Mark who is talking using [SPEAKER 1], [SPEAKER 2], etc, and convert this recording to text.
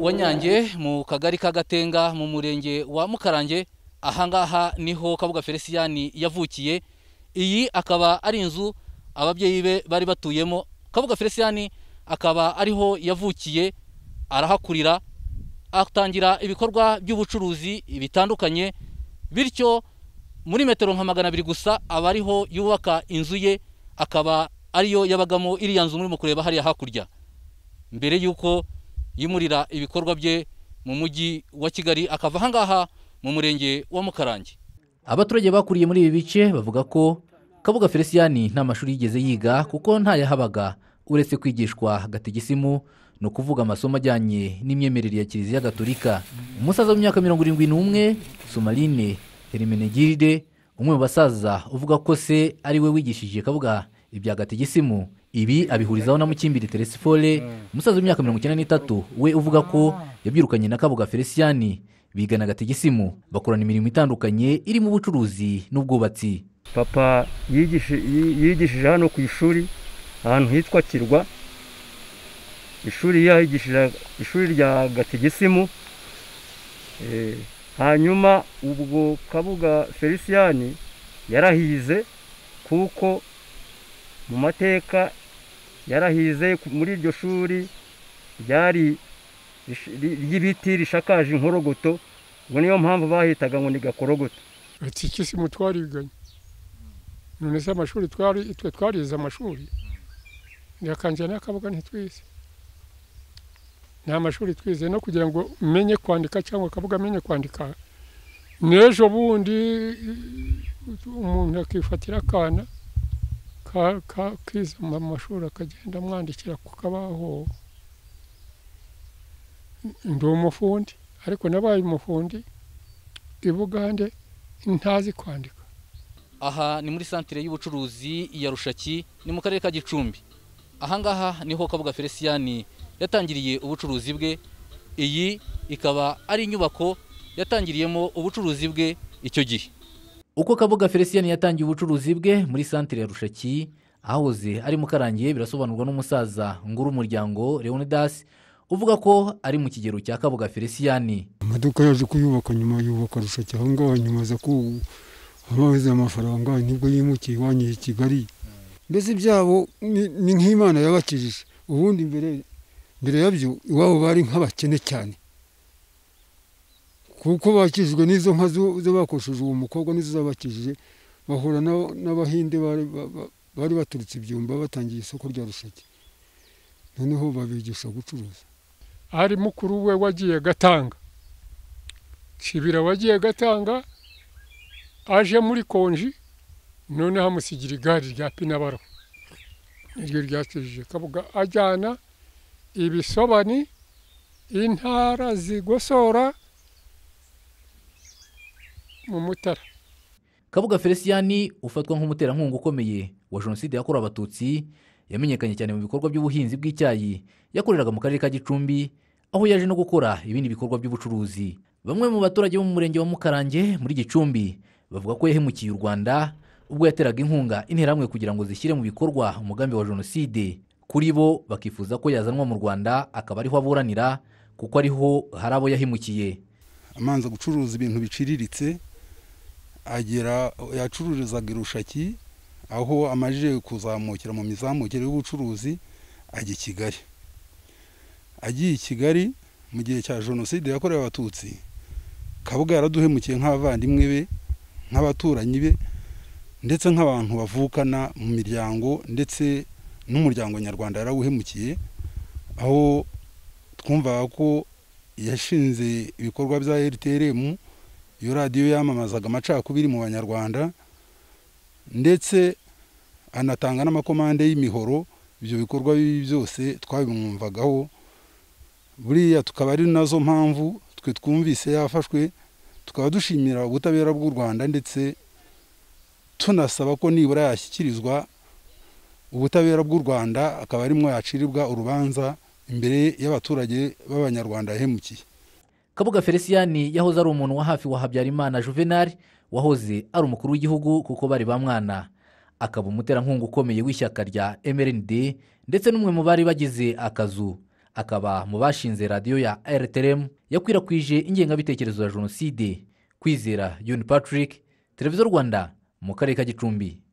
[SPEAKER 1] wanyange mu kagari ka gatenga mu murenge wa mukarange ahangaha niho kabuga feliciyani yavukiye iyi akaba ari inzu ababyeyi be bari batuyemo kabuga feliciyani akaba ariho yavukiye arahakurira atangira ibikorwa by'ubucuruzi bitandukanye bityo muri metero nka magana abiri gusa aba ariho yubaka inzu ye akaba ariyo yabagamo iriya nzu muri kureba hariya hakurya mbere y'uko yimurira ibikorwa bye mu mujyi wa kigali akava ahangaha mu murenge wa mukarange abaturage bakuriye muri ibi bice bavuga ko kabuga feliciyani nta mashuri yigeze yiga kuko ntayahabaga uretse kwigishwa gatigisimu ni ukuvuga amasomo ajyanye n'imyemerere ya kiliziya gatolika umusaza w'imyaka mirongo irindwi n'umwe somarine herimenegiride umwe mu basaza uvuga ko se ari we wigishije kabuga ibya gatigisimu ibi abihurizaho na mukimbiri teresifore umusaza w'imyaka mirongo icyenda n'itatu we uvuga ko yabyirukanye na kabuga feliciyani bigana gatigisimu bakorana imirimo itandukanye irimo ubucuruzi n'ubwubatsi
[SPEAKER 2] papa yigishi- yi- yigishije hano ku ishuri ahantu hitwa kirwa ishuri yahigishije ishuri rya gatigisimu Eh, hanyuma ubwo kabuga feliciyani yarahize kuko mu mateka yarahize ku- muri iryo shuri ryari rish- ri- ry'ibiti rishakaje inkorogoto ubwo niyo mpamvu bahitaga ngo ni gakorogoto
[SPEAKER 3] gatikisimu twariganye none se amashuri twari twe twarize amashuri ndakanjye n'akabuga ntitwize nta mashuri twize no kugira ngo menye kwandika cyangwa akabuga amenye kwandika n'ejo bundi umuntu akifatira akana ka- ka- kiza mu mashuri akagenda amwandikira ku kabaho ndi umufundi ariko nabaye umufundi i bugande ntazi kwandika
[SPEAKER 1] aha ni muri santire y'ubucuruzi ya rushaki ni mu karere ka gicumbi ahangaha niho kabuga feliciyani yatangiriye ubucuruzi bwe iyi ikaba ari inyubako yatangiriyemo ubucuruzi bwe icyo gihe uko kabuga feliciyani yatangiye ubucuruzi bwe muri santire ya rushaki ahahoze ari mukarangiye birasobanurwa n'umusaza nguru umuryango leonidas uvuga ko ari mu kigero cya kabuga feliciyani
[SPEAKER 3] amaduka yaje kuyubaka nyuma yubaka rushaki aho ngaho nyuma aza ku ababuze amafaranga nibwo yimukiye iwanyu i kigali mbese ibyabo ni- ni nk'imana yabakijije ubundi mbere mbere yabyo iwabo bari nk'abakene cyane kuko bakijijwe n'izo nka zo- zo bakoresheje uwo mukobwa nizo zabakijije bahura n'aba- n'abahinde bari- ba- ba- bari baturutse ibyumba batangiye isoko rya rushaki noneho babigisha gucuruza ari mukuru we wagiye gatanga kibira wagiye gatanga aje muri konji noneho amusigira igare rya pinabaro niryo ryakijije kabuga ajyana ibisobani intara zigosora mu mutara
[SPEAKER 1] kabuga feliciyani ufatwa nk'umuterankunga ukomeye wa jenoside yakorewe abatutsi yamenyekanye cyane mu bikorwa by'ubuhinzi bw'icyayi yakoreraga mu karere ka gicumbi aho yaje no gukora ibindi bikorwa by'ubucuruzi bamwe mu baturage bo mu murenge wa mukarange muri gicumbi bavuga ko yahemukiye u rwanda ubwo yateraga inkunga interahamwe kugira ngo zishyire mu bikorwa umugambi wa jenoside kuri bo bakifuza ko yazanwa mu rwanda akaba ariho aburanira kuko ariho hari abo yahemukiye
[SPEAKER 4] amanza gucuruza ibintu biciriritse agera yacururizaga i rushaki aho amajije kuzamukira mu mizamukire y'ubucuruzi ajya i kigali agiye i kigali mu gihe cya jenoside yakorewe abatutsi kabuga yaraduhemukiye nk'abavandimwe be nk'abaturanyi be ndetse nk'abantu bavukana mu miryango ndetse n'umuryango nyarwanda yarawuhemukiye aho twumvaga ko yashinze ibikorwa bya rtrm iyo radiyo yamamazaga amacakubiri mu banyarwanda ndetse anatanga n'amakomande y'imihoro ibyo bikorwa bibi byose twabimwumvagaho buriya tukaba ari nazo mpamvu twe twumvise yafashwe tukaba dushimira ubutabera bw'u rwanda ndetse tunasaba ko nibura yashyikirizwa ubutabera bw'u rwanda akaba arimwo yacirirwa urubanza imbere y'abaturage b'abanyarwanda yahemukiye
[SPEAKER 1] kabuga feliciyani yahoze ari umuntu wa hafi wa habyarimana juvenal wahoze ari umukuru w'igihugu kuko bari ba mwana akaba umuterankunga ukomeye w'ishyaka rya mrnd ndetse n'umwe mu bari bagize akazu akaba mu bashinze radiyo ya rtrm yakwirakwije ingengabitekerezo ya jenoside kwizera yuni patrick televiziyo rwanda mu karere ka gicumbi